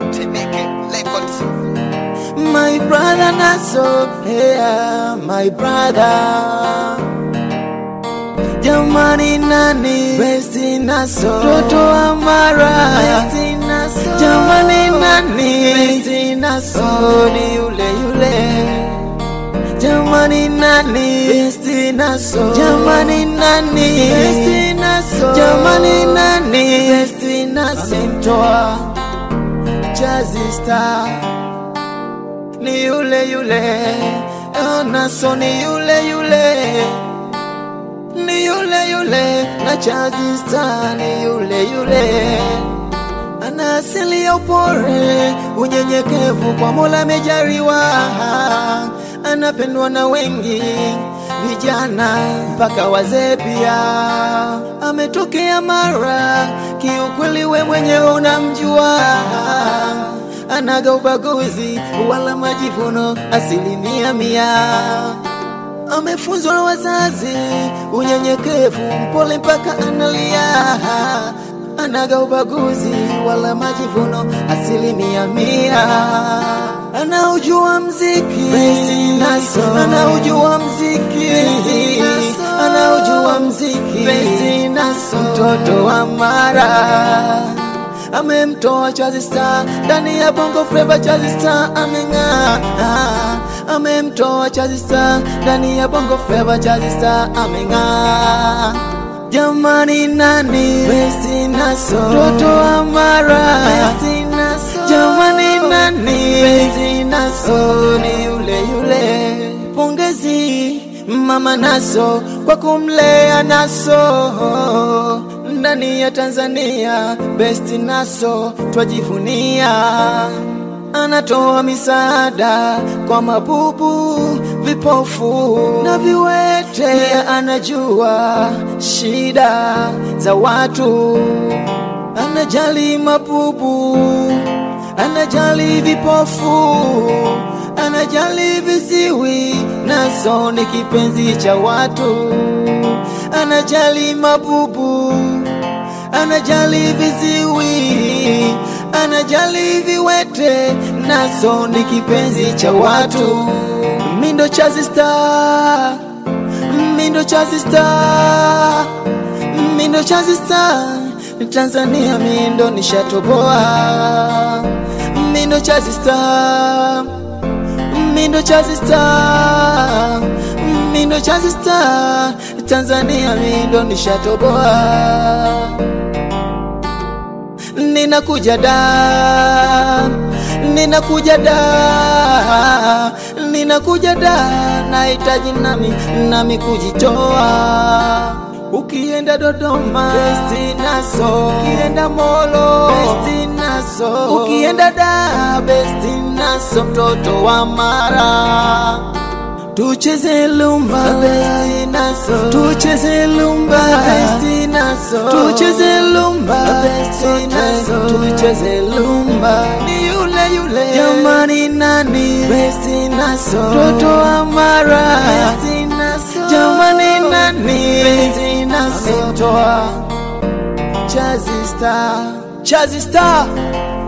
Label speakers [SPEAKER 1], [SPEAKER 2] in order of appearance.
[SPEAKER 1] Temeke Records.
[SPEAKER 2] My brother Naso, yeah, my brother. Jamani nani? Besti Naso, Toto Amara. Besti Naso, jamani nani? Besti Naso, ni yule yule. Jamani nani? Besti Naso, jamani nani? Besti Naso, jamani nani? Besti Naso, amemtoa Jazzy Star ni yule yule, oh, Naso ni yule yule, ni yule yule, na Jazzy Star ni yule yule. Ana asili ya upore, unyenyekevu kwa Mola amejaliwa, anapendwa na wengi vijana mpaka wazee pia. Ametokea Mara, kiukweli we mwenyewe unamjua anaga ubaguzi wala majivuno asilimia mia. Amefunzwa na wazazi unyenyekevu, mpole mpaka analia. Anaga ubaguzi wala majivuno asilimia mia. Anaujua mziki Besti Naso, anaujua mziki Besti Naso, anaujua mziki Besti Naso, mtoto wa Mara amemtoa Jazzy Star ndani ya Bongo Flava. Jazzy Star ameng'aa, amemtoa Jazzy Star ndani ya Bongo Flava. Jazzy Star ameng'aa. Jamani nani? Besti Naso, mtoto wa Mara. Besti Naso, jamani nani? Besti Naso ni yule yule. Pongezi Mama Naso kwa kumlea Naso ndani ya Tanzania. Besti Naso twajivunia, anatoa misaada kwa mabubu, vipofu na viwete. Pia anajua shida za watu, anajali mabubu, anajali vipofu, anajali viziwi. Naso ni kipenzi cha watu, anajali mabubu, anajali viziwi, anajali viwete. Naso ni kipenzi cha watu. Mindo Jazzy Star, Mindo Jazzy Star, Mindo Jazzy Star, Tanzania mindo nishatoboa. Mindo Jazzy Star, Mindo Jazzy Star, Mindo Jazzy Star, Tanzania mindo nishatoboa. Ninakuja da, ninakuja da, ninakuja da, nahitaji nami nami kujitoa. Ukienda Dodoma, Besti Naso, ukienda Molo, Besti Naso, ukienda da, Besti Naso, mtoto wa Mara. Tucheze lumba Besti Naso, tucheze lumba Besti Naso, tucheze lumba Besti Naso, tucheze lumba. Ni yule yule, jamani nani? Besti Naso, mtoto wa Mara. Besti Naso, jamani nani? Besti Naso, amemtoa Jazzy Star, Jazzy Star